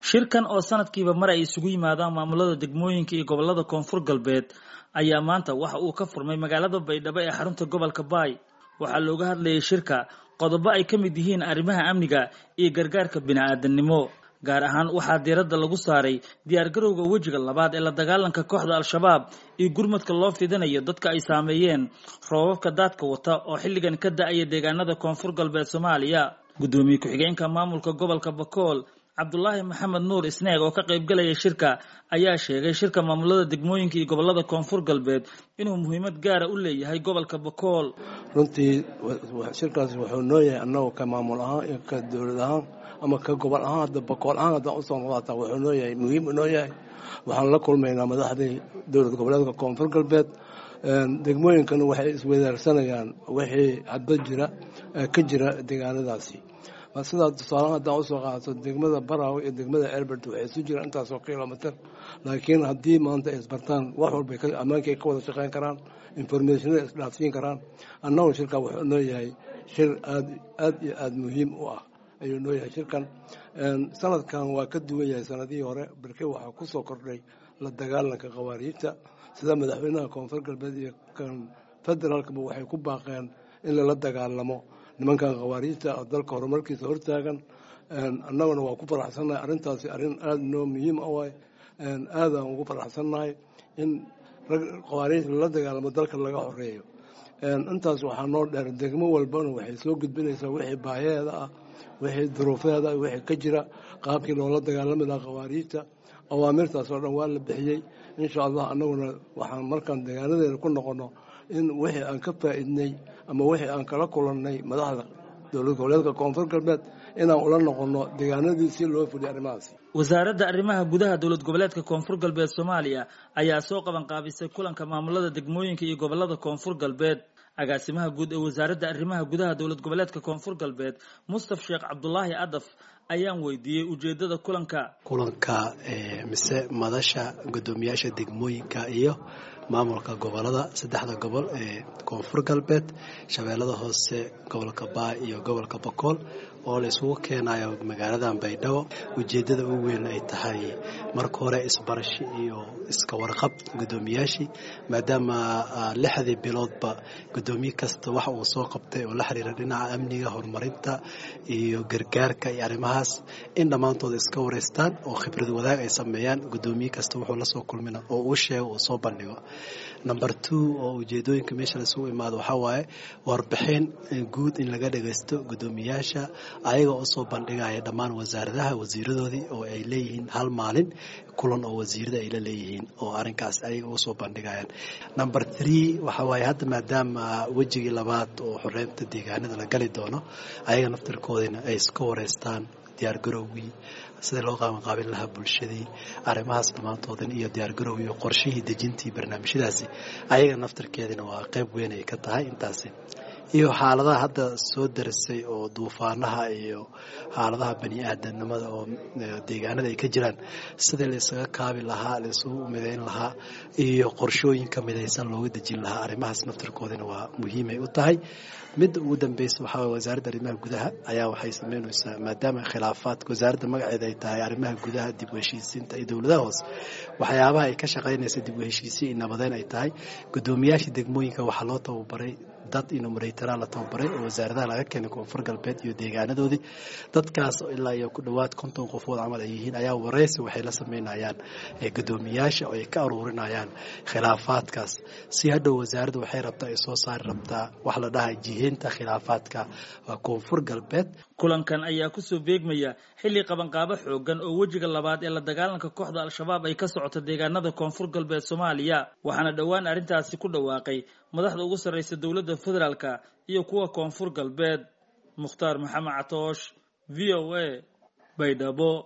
shirkan oo sanadkiiba mar ay isugu yimaadaan maamulada degmooyinka iyo gobolada koonfur galbeed ayaa maanta waxa uu ka furmay magaalada baydhabo ee xarunta gobolka baay waxaa looga hadlayay shirka qodobo ay ka mid yihiin arrimaha amniga iyo gargaarka bini-aadamnimo gaar ahaan waxaa diiradda lagu saaray diyaargarowga wejiga labaad ee la dagaalanka kooxda al-shabaab iyo gurmadka loo fidinayo dadka ay saameeyeen roobabka daadka wata oo xilligan ka da-aya deegaanada koonfur galbeed soomaaliya guddoomiye ku-xigeenka maamulka gobolka bakool cabdulaahi maxamed nuur isneeg oo ka qaybgalaya shirka ayaa sheegay shirka maamulada degmooyinka iyo gobolada koonfur galbeed inuu muhiimad gaara u leeyahay gobolka bakool runtii shirkaas wuxuu noo yahay annagu ka maamul ahaan iyo ka dowlad ahaan ama ka gobol ahaan hadda bakool ahaan haddaan usoo noqdaataa wuxuu noo yahay muhiim noo yahay waxaan la kulmaynaa madaxdii dowlad goboleedka koonfur galbeed degmooyinkana waxay iswadaarsanayaan wixii hadba jira ka jira deegaanadaasi sidaa tusaalahan haddaan usoo qaadato degmada baraw iyo degmada elbert waxay isu jiraan intaasoo kilomitr laakiin haddii maanta ay isbartaan wax walba ammaankay ka wada shaqeyn karaan informationada isdhaafsiin karaan annagu shirkan wuxuu noo yahay shir aad aad iyo aada muhiim u ah ayuu noo yahay shirkan sanadkan waa ka duwan yahay sanadihii hore balke waxaa kusoo kordhay la dagaalanka khawaariijta sida madaxweynaha koonfur galbeed iyo kan federaalkaba waxay ku baaqeen in lala dagaalamo nimankan khawaariijta oo dalka horumarkiisa hortaagan annaguna waa ku faraxsannahay arrintaasi arrin aada noo muhiim ah waay aadaan ugu faraxsannahay in rag khawaariij lala dagaalamo dalka laga horeeyo intaas waxaa noo dheer degmo walbana waxay soo gudbinaysaa wixii baayaheeda ah wixii duruufeeda wixii ka jira qaabkii loola dagaalami lahaa khawaariijta awaamirtaas oo dhan waa la bixiyey insha allah annaguna waxaan markaan deegaanadeena ku noqono in wixii aan ka faa'iidnay ama wixii aan kala kulannay madaxda dowlad goboleedka koonfur galbeed inaan ula noqono deegaanadii si loo fuliyo arrimahaasi wasaaradda arrimaha gudaha dowlad goboleedka koonfur galbeed soomaaliya ayaa soo qaban qaabisay kulanka maamulada degmooyinka iyo gobolada koonfur galbeed agaasimaha guud ee wasaaradda arrimaha gudaha dowlad goboleedka koonfur galbeed mustaf sheekh cabdulaahi adaf ayaan weydiiyey ujeedada kulanka kulanka mise madasha guddoomiyaasha degmooyinka iyo maamulka gobolada saddexda gobol ee koonfur galbeed shabeellada hoose gobolka baa iyo gobolka bakool oo la isugu keenayo magaaladan baydhabo ujeeddada ugu weyn ay tahay marka hore isbarashi iyo iska warqab guddoomiyaashii maadaama lixdii biloodba guddoomiye kasta waxa uu soo qabtay oo la xiriira dhinaca amniga horumarinta iyo gargaarka iyo arrimahaas in dhammaantooda iska wareystaan oo khibrad wadaag ay sameeyaan guddoomiye kasta wuxuu lasoo kulmina oo uu sheego uu soo bandhigo number two oo ujeedooyinka meesha laisugu imaado waxaa waaye warbixin guud in laga dhagaysto guddoomiyaasha ayaga oo soo bandhigaya dhammaan wasaaradaha wasiiradoodii oo ay leeyihiin hal maalin kulan oo wasiirada ay la leeyihiin oo arrinkaas ayaga uga soo bandhigayaan number three waxaa waaye hadda maadaama wejigii labaad oo xoreynta deegaanada la gali doono ayaga naftarkoodina ay iska wareystaan diyaargarowgii sidai loo qaabanqaabin lahaa bulshadii arrimahaas dhammaantoodan iyo diyaargarowgii iyo qorshihii dejintii barnaamijyadaasi ayaga naftarkeedina waa qayb weyn ay ka tahay intaasi iyo xaaladaha hadda soo darisay oo duufaanaha iyo xaaladaha bani aadamnimada oo deegaanada ay ka jiraan sidii la isaga kaabi lahaa la isugu midayn lahaa iyo qorshooyinka midaysan looga dejin lahaa arrimahaas naftarkoodina waa muhiimay u tahay midda ugu dambeysa waxaa waye wasaaradda arrimaha gudaha ayaa waxay sameynaysaa maadaama khilaafaadka wasaaradda magaceeda ay tahay arrimaha gudaha dib u heshiisiinta iyo dowladaha hoose waxyaabaha ay ka shaqaynaysa dib u heshiisiin iyo nabadeyn ay tahay guddoomiyaasha degmooyinka waxaa loo tababaray dad inumreytara la tababaray oo wasaaradaha laga keenay koonfur galbeed iyo deegaanadoodii dadkaas ilaa iyo ku dhowaad konton qofood camal ay yihiin ayaa wareysi waxay la sameynayaan guddoomiyaasha oo ay ka aruurinayaan khilaafaadkaas si hadhow wasaaradda waxay rabtaa ay soo saari rabtaa wax la dhahay jiheynta khilaafaadka koonfur galbeed kulankan ayaa kusoo beegmaya xilli qabanqaabo xoogan oo wejiga labaad ee la dagaalanka kooxda al-shabaab ay ka socoto deegaanada koonfur galbeed soomaaliya waxaana dhowaan arrintaasi ku dhawaaqay madaxda ugu sarreysa dowladda federaalka iyo kuwa koonfur galbeed mukhtaar maxamed catoosh v o a baydhabo